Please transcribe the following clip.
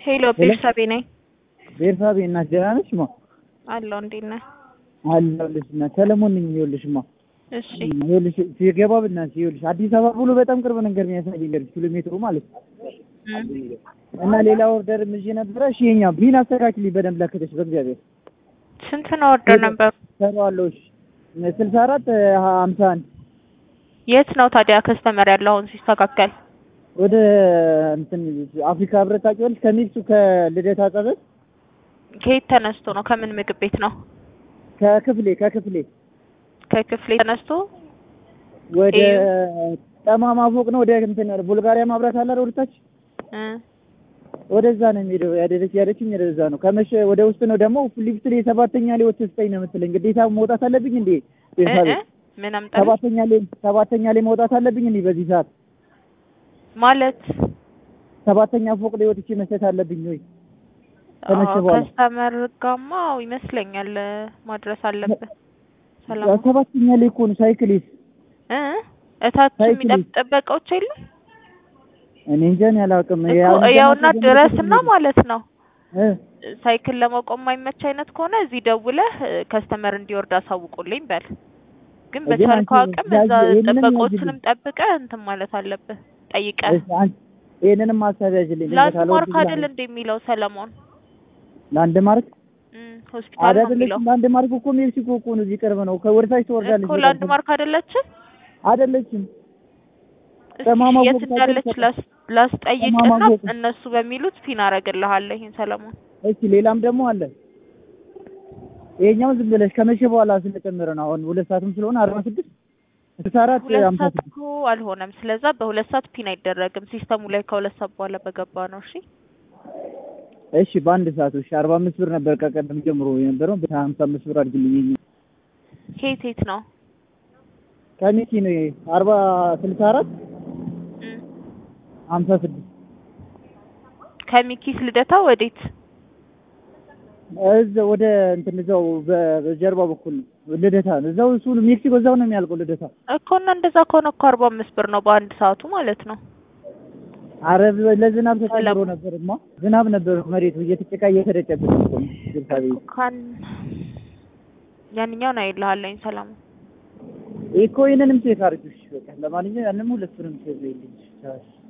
ሄሎ ቤርሳቤ ነኝ። ቤርሳቤ እናት ደህና ነሽ? ማ አለሁ። እንዴት ነህ? አለሁልሽ እናት ሰለሞን ነኝ። ይኸውልሽ ማ እሺ ይኸውልሽ ሲገባ ብናትሽ ይኸውልሽ አዲስ አበባ ብሎ በጣም ቅርብ ነገር የሚያሳይ ነገር ኪሎ ሜትሩ ማለት ነው። እና ሌላ ኦርደር ይዤ ነበረ። እሺ የኛ ቢን አስተካክልኝ በደንብ ለክተሽ በእግዚአብሔር ስንት ነው ኦርደር ነበሩ? ሰራዋለሁ። እሺ ስልሳ አራት ሀምሳ አንድ የት ነው ታዲያ ከስተመር ያለው አሁን ሲስተካከል? ወደ እንትን አፍሪካ ህብረት ታውቂዋለሽ? ከሚክሱ ከልደታ ጸበል ከየት ተነስቶ ነው? ከምን ምግብ ቤት ነው? ከክፍሌ ከክፍሌ ከክፍሌ ተነስቶ ወደ እዩ። ጠማማ ፎቅ ነው። ወደ እንትን ቡልጋሪያ ማብራት አለ አይደል? ወደታች እ ወደዛ ነው የሚሄደው። ያደረች ያለችኝ ወደዛ ነው። ከመሸ ወደ ውስጥ ነው ደግሞ ሊፍት ላይ ሰባተኛ ላይ ወጥተህ ስጠኝ ነው የምትለኝ። ግዴታ መውጣት አለብኝ እንዴ? እ ቤርሳቤ እ ምን አምጣልህ ሰባተኛ ላይ ሰባተኛ ላይ መውጣት አለብኝ እንዴ? በዚህ ሰዓት ማለት ሰባተኛ ፎቅ ላይ ወጥቼ መስጠት አለብኝ ወይ? ከመሸ አዎ፣ በኋላ ከስተመር ጋማ አዎ፣ ይመስለኛል ማድረስ አለብህ። ሰላም ሰባተኛ ላይ እኮ ነው ሳይክሊስ እ እታች ሳይክል የሚጠብቅ ጥበቃዎች የሉም እኔ እንጃ እኔ አላውቅም። እኮ ያውና ድረስና ማለት ነው እ ሳይክል ለመቆም የማይመች አይነት ከሆነ እዚህ ደውለህ ከስተመር እንዲወርድ አሳውቁልኝ በል። ግን ግን በቻልከው አንቺ አቅም እዛ ያዥ- ይሄንንም ጥበቆቹንም ጠብቀህ እንትን ማለት አለብህ። ጠይቀህ እሺ፣ አንቺ ይሄንንም ማሳብ ያዥልኝ። ላንድማርክ አይደል እንደ የሚለው ሰለሞን ላንድ ማርክ እም፣ ሆስፒታል ነው የሚለው አይደለችም። ላንድ ማርክ እኮ ሜክሲኮ እኮ ነው፣ እዚህ ቅርብ ነው። ከወደታች ትወርዳለች። እኮ ላንድማርክ አይደለችም። አይደለችም። እስኪ ጠማማ የት ፎቅ እንዳለች ታውቂያለሽ? ላስ- ላስጠይቅና ጠማማ ፎቅ። እነሱ በሚሉት ፒን አደርግልሃለሁ። ይሄን ሰለሞን እሺ፣ ሌላም ደግሞ አለ። ይሄኛው ዝም ብለሽ ከመቼ በኋላ ስለጨመረ ነው። አሁን ሁለት ሰዓትም ስለሆነ አርባ ስድስት ስልሳ አራት ሁለት ሃምሳ ሰዓት ስድስት እኮ አልሆነም። ስለዛ በሁለት ሰዓት ፒን አይደረግም ሲስተሙ ላይ ከሁለት ሰዓት በኋላ በገባ ነው። እሺ እሺ፣ በአንድ ሰዓት እሺ፣ አርባ አምስት ብር ነበር ከቀደም ጀምሮ የነበረው በሀምሳ አምስት ብር አድርግልኝ። ይሄኛው ከየት የት ነው? ከሚኪ ነው ይሄ አርባ ስልሳ አራት እም፣ ሀምሳ ስድስት ከሚኪስ ልደታ ወዴት? እዛ ወደ እንትን እዛው በ- በጀርባ በኩል ነው ልደታ ነው። እዛው እሱ ሜክሲኮ እዛው ነው የሚያልቀው ልደታ። እኮ እና እንደዛ ከሆነ እኮ አርባ አምስት ብር ነው በአንድ ሰዓቱ ማለት ነው። አረ ለዝናብ ተጨምሮ ነበርማ ዝናብ ነበር መሬቱ እየተጨቃ እየተደጨብን እኮ ነው። ቤርሳቤ ካን ያንኛውን አይልሃለኝ ሰላም እኮ ይሄንንም ቼክ አድርጊው። እሺ በቃ ለማንኛውም ያንንም ሁለቱንም ቼክ በይልኝ።